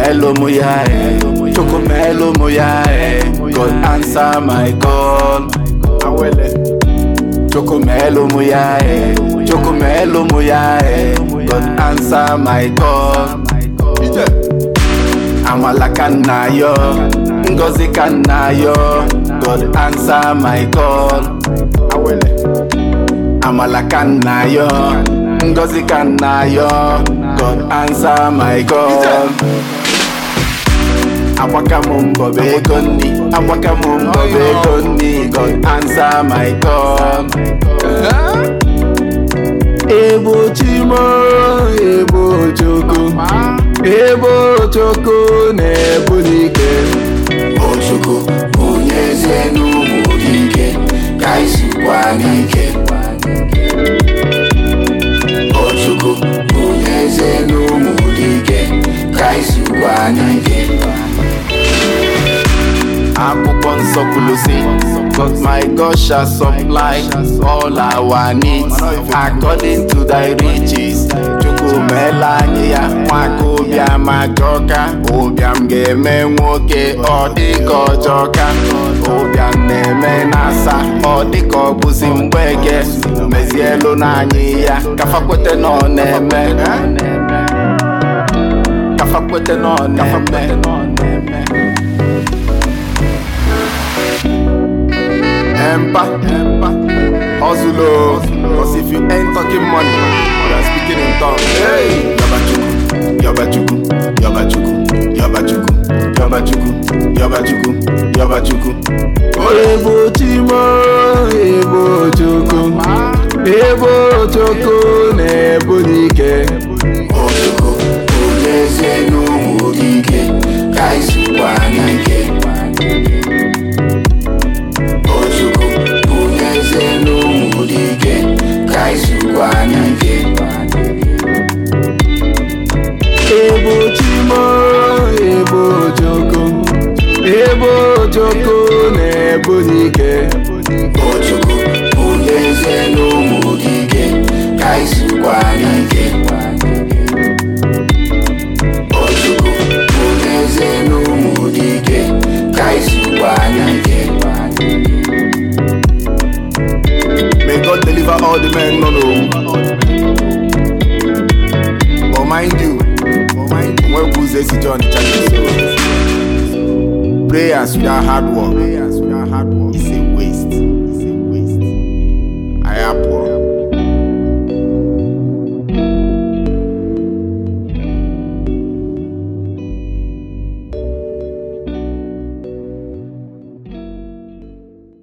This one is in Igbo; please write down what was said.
Chukwumelo muyae, Chukwumelo muyae. God answer my call. Awele. Chukwumelo muyae, Chukwumelo muyae. God answer my call. Ije. Amala ka nna yo, Ngozi ka nna yo. God answer my call. Awele. Amala ka nna yo, Ngozi ka nna yo. God answer my call. Agbaka m mbọ bụ ego nni, agbaka m mbọ bụ ego nni. God answer my call. Ebo chimo, ebo choko, ebo choko na-ebulike. Ojoko onye eze n'ụmụ dike ka isikwa n'ike Ojoko onye eze n'ụmụ dike ka isikwa n'ike Akwụkwọ nsọ kwuru sị, But my God shall supply all our needs according to thy riches. Chukwu meela anyị ya nwaka ụbịam ajọka ụbịam ga-eme nwoke ọ dịka ọjọka ụbịam na-eme na-asa ọ dịka ọ bụzi mgbeke mezielu n'anyị ya kafakwete na ọ na-eme kafakwete na ọ na-eme Empa, Empa, Ozulo. Cause if you ain't talking money, you are speaking in tongues. Hey, Yabachuku, Yabachuku, Yabachuku, Yabachuku, Yabachuku, Yabachuku, Yabachuku. Ebo Chimo, Ebo Chuku, Ebo Chuku, Nebo Dike. Ojoko onye eze n'ụmụ dike ka isikwa n'ike Ojoko onye eze n'ụmụ dike ka isikwa n'ike Ebo Chimo, Ebo Chuku, Ebo Chuku, Nebo Dike. Ojoko onye eze n'ụmụ dike ka isikwa n'ike Ojoko onye eze n'ụmụ dike ka isikwa n'ike May God deliver all the men, no, no. But mind you, but mind you, when who's this John the so prayers without hard work, prayers without hard work, is a